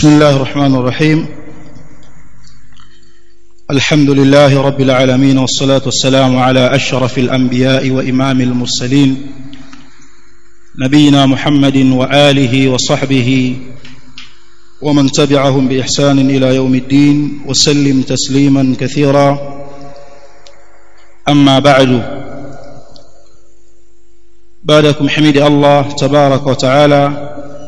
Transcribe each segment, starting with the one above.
بسم الله الرحمن الرحيم الحمد لله رب العالمين والصلاة والسلام على أشرف الأنبياء وإمام المرسلين نبينا محمد وآله وصحبه ومن تبعهم بإحسان إلى يوم الدين وسلم تسليما كثيرا أما بعد بعدكم حميد الله تبارك وتعالى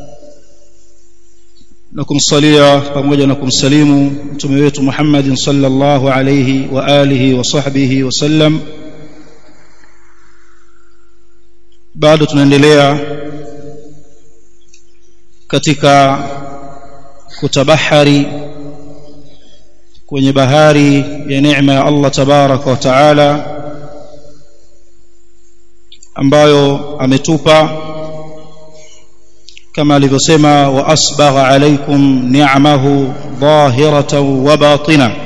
na kumsalia pamoja na kumsalimu mtume wetu Muhammad sallallahu alayhi wa alihi wa sahbihi wasallam bado tunaendelea katika kutabahari kwenye bahari ya neema ya Allah tabaraka wa taala ambayo ametupa كما alivyosema wa asbagha alaykum ni'amahu dhahiratan wa batina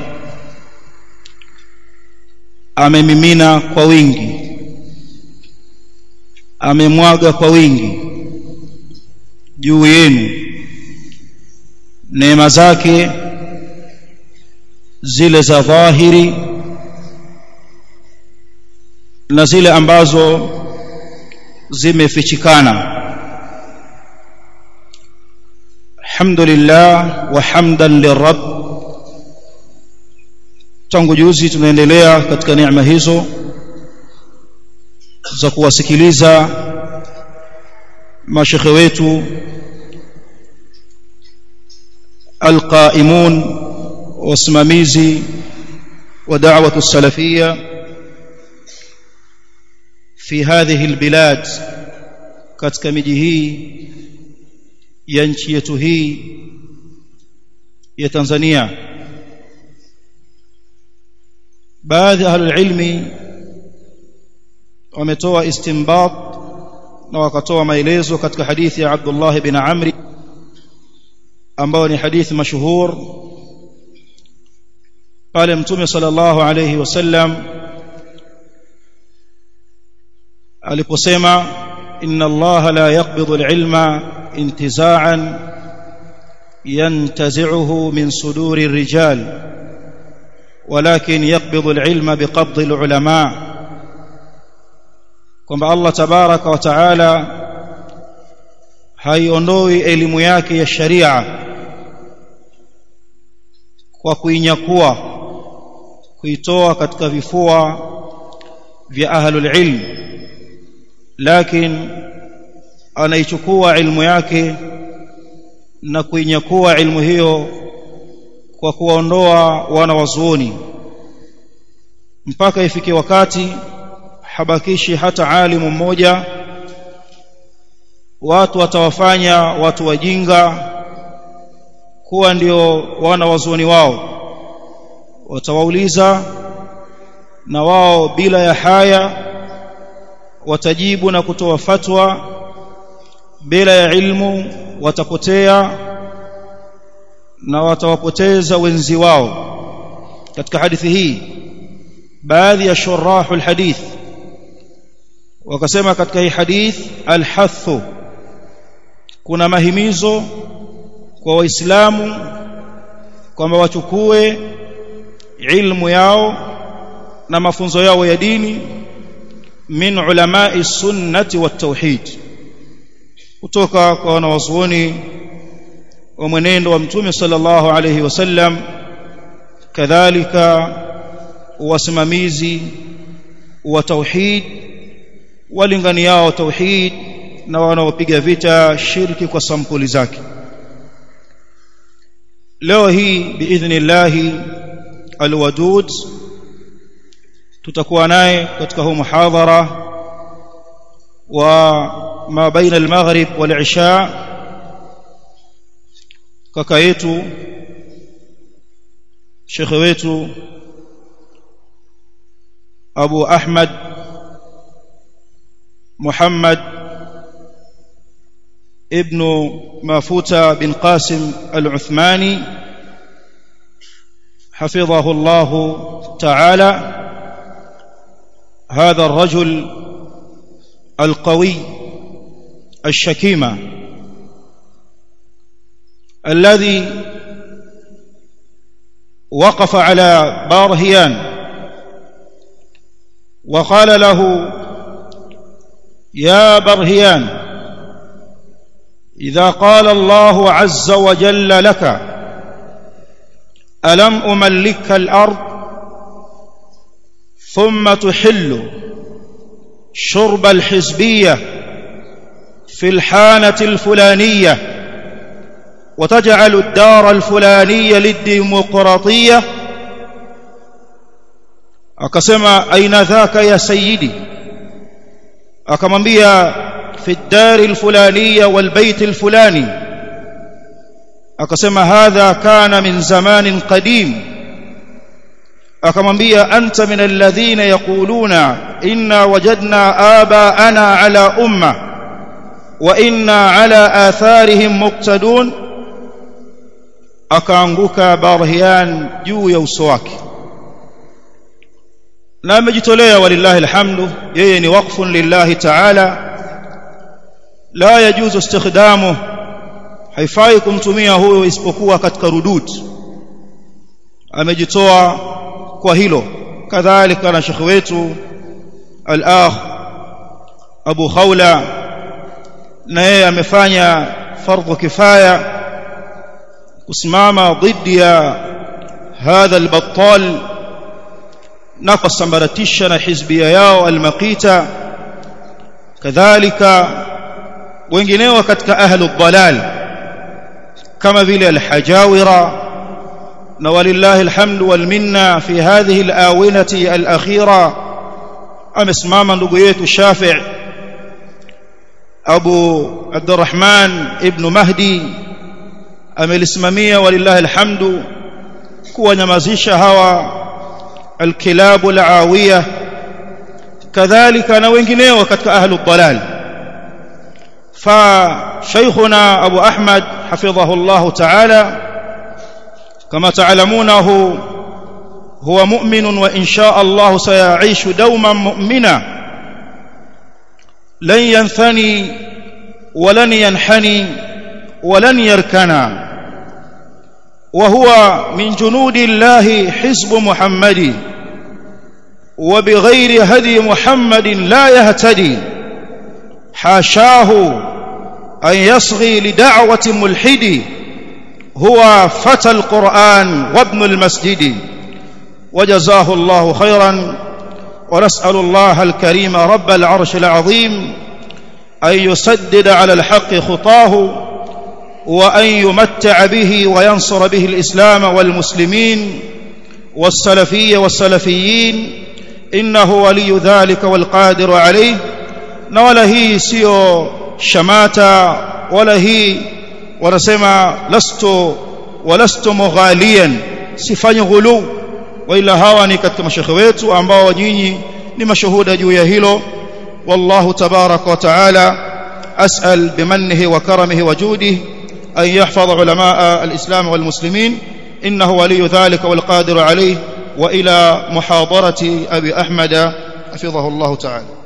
amemimina kwa wingi amemwaga kwa wingi juu yenu neema zake zile za dhahiri na zile ambazo zimefichikana الحمد لله وحمدا للرب tangu juzi tunaendelea katika neema hizo za kuwasikiliza mashekhe wetu alqaimun wasimamizi wa da'watu salafia fi hadhihi albilad katika miji hii ya nchi yetu hii ya Tanzania baadhi ya ahlul ilmi wametoa istinbat na wakatoa maelezo katika hadithi ya Abdullah ibn Amri ambao ni hadithi mashuhur pale mtume sallallahu alayhi wasallam aliposema inna Allah la yaqbidu al-ilma انتزاعا ينتزعه من صدور الرجال ولكن يقبض العلم بقبض العلماء kwamba Allah tabaraka wa taala haiondoi elimu yake ya sharia kwa kuinyakua kuitoa katika vifua vya ahlul ilm lakini anaichukua ilmu yake na kuinyakua ilmu hiyo kwa kuwaondoa wana wazuoni mpaka ifike wakati habakishi hata alimu mmoja watu watawafanya watu wajinga kuwa ndio wana wazuoni wao watawauliza na wao bila ya haya watajibu na kutoa fatwa bila ya ilmu watapotea na watawapoteza wenzi wao katika hadithi hii baadhi ya shurahu alhadith wakasema katika hii hadith alhathu kuna mahimizo kwa waislamu kwamba wachukue ilmu yao na mafunzo yao ya dini min ulamai sunnati wat tauhid kutoka kwa wanawazuoni wa mwenendo wa mtume sallallahu alayhi wasallam kadhalika wasimamizi wa tauhid walinganiao tauhid na wanaopiga vita shirki kwa sampuli zake leo hii biidhnillah alwadud tutakuwa naye katika huu muhadhara wa ما بين المغرب والعشاء kaka yetu shekhe wetu Abu Ahmad Muhammad ابن مافوتا بن قاسم العثماني حفظه الله تعالى هذا الرجل القوي الشكيمة الذي وقف على بارهيان وقال له يا برهيان إذا قال الله عز وجل لك ألم أملك الأرض ثم تحل شرب الحزبية في الحانة الفلانية وتجعل الدار الفلانية للديمقراطية akasema aina dhaka ya sayyidi akamwambia fi الدار الفلانية والبيت الفلاني akasema hadha kana min zamanin qadim akamwambia anta min alladhina yaquluna inna wajadna abaana ala umma wa inna ala atharihim muqtadun akaanguka barhian juu ya uso wake na amejitolea walillahi alhamdu yeye ni waqfun lillahi ta'ala la yajuzu istikhdamu haifai kumtumia huyo isipokuwa katika rudud amejitoa kwa hilo kadhalika na shekhi wetu al-akh Abu Khawla na yeye amefanya fardhu kifaya kusimama dhidi ya hadha al-battal na kusambaratisha na hizbia yao al-maqita kadhalika wengineo katika ahlu dhalal kama vile al-hajawira na walillahi alhamdu wal minna fi hadhihi al-awinati al-akhira amesimama ndugu yetu Shafi' Abu Abdurrahman ibn Mahdi amelisimamia walillahi alhamdu kuwanyamazisha hawa alkilabu alawiyah kadhalika na wengineo katika ahlu dhalal فشيخنا أبو أحمد حفظه الله تعالى كما تعلمونه هو مؤمن وإن شاء الله سيعيش دوما مؤمنا لن ينثني ولن ينحني ولن يركنا وهو من جنود الله حزب محمد وبغير هدي محمد لا يهتدي حاشاه أن يصغي لدعوة ملحد هو فتى القرآن وابن المسجد وجزاه الله خيرا ونسأل الله الكريم رب العرش العظيم أن يسدد على الحق خطاه وأن يمتع به وينصر به الإسلام والمسلمين والسلفية والسلفيين إنه ولي ذلك والقادر عليه na wala hii sio shamata wala hii wanasema lastu walastu mughaliyan sifanyi ghulu wala hawa ni katika mashekhe wetu ambao nyinyi ni mashuhuda juu ya hilo wallahu tabaraka wa taala as'al bimannihi wa karamihi wa judihi an yahfadha ulama al-islam wal muslimin innahu waliy dhalika wal qadir alayh wa ila muhadarati abi ahmad حفظه الله تعالى